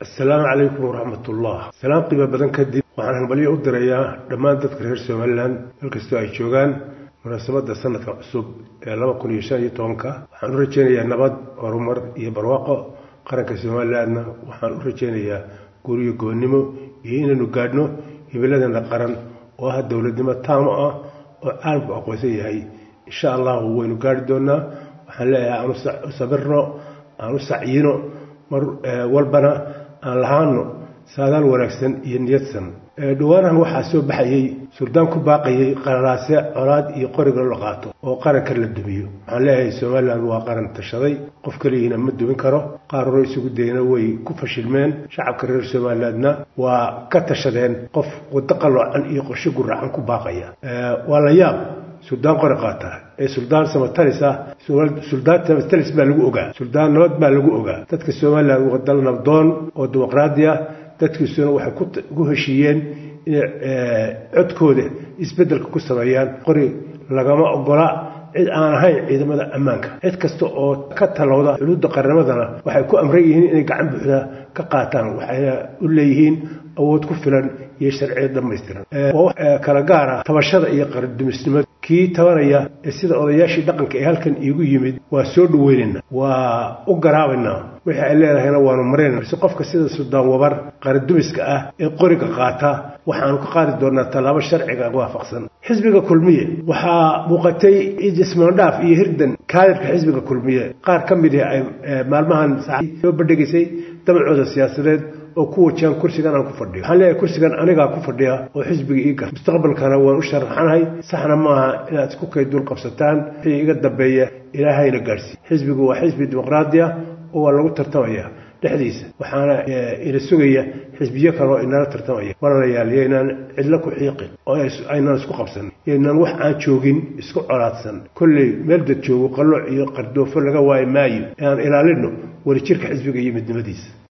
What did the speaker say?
assalaamu calaykum waraxmatullah salaan qiimo badan kadib waxaan hambalyo u dirayaa dhammaan dadka reer somalilan meel kastoo ay joogaan munaasabadda sanadka cusub ee laba kun iyo shan iyo tobanka waxaan u rajaynayaa nabad horumar iyo barwaaqo qaranka somalilandna waxaan u rajaynayaa guriyo goonnimo iyo inaynu gaadhno hibiladana qaran oo ah dowladnimo taamo ah oo caalamku aqoonsan yahay insha allahu waynu gaari doonaa waxaan leeyahay aan u sabirno aan u sacyino mar walbana aan lahaano saadaal wanaagsan iyo niyadsan dhawaanahan waxaa soo baxayey suldaan ku baaqayay qararaase colaad iyo qoriga la qaato oo qaranka la dumiyo waxaan leeyahay somalilan waa qaran tashaday qof keligiina ma dumin karo qaar hore isugu dayna way ku fashilmeen shacabka reer somalilandna waa ka tashadeen qof waddo qaloocan iyo qorshe guracan ku baaqaya waa la yaab suldaan qori qaata ee suldaan samatalis ah suldaan samatalis baa lagu ogaa suldaan nabad baa lagu ogaa dadka somalilan waa dal nabdoon oo dimuqraadi ah dadkiisuna waxay ku heshiiyeen inay codkooda isbeddelka ku sameeyaan qori lagama ogola cid aan ahayn ciidamada ammaanka cid kasta oo ka talowda xuduudda qarnimadana waxay ku amran yihiin inay gacan buuxda ka qaataan waxayna u leeyihiin awood ku filan iyo sharciya dhammaystiran waa kala gaara tabashada iyo qarandumisnimada kii tabanaya ee sida odayaashii dhaqanka ee halkan iigu yimid waa soo dhaweynayna waa u garaabaynaa wixii ay leedahayna waanu marayna balse qofka sida suldaan wabar qarandumiska ah ee qoriga qaata waxaanu ka qaadi doonaa tallaabo sharciga waafaqsan xisbiga kulmiye waxaa muuqatay jismaandhaaf iyo hirdan kaadirka xisbiga kulmiye qaar ka mid ah ay maalmahan soo bandhigaysay dabacooda siyaasadeed oo ku wajahan kursigan aan ku fadhiyo waxaan leeyahay kursigan anigaa ku fadhiya oo xisbiga ii gar mustaqbalkana waan u sharaxanahay saxna maaha inaad isku kay dul qabsataan wixii iga dambeeya ilaahayna gaadhsiiy xisbigu waa xisbi dimuqraadi ah oo waa lagu tartamaya dhexdiisa waxaana ina sugaya xisbiyo kale oo inala tartamaya walaalayaal yaynaan cidlo ku xiiqin oo aynaan isku qabsan yaynaan wax aan joogin isku colaadsan kolley meel dad joogo qallooc iyo qardoofo laga waayi maayo ee aan ilaalino wadajirka xisbiga iyo midnimadiisa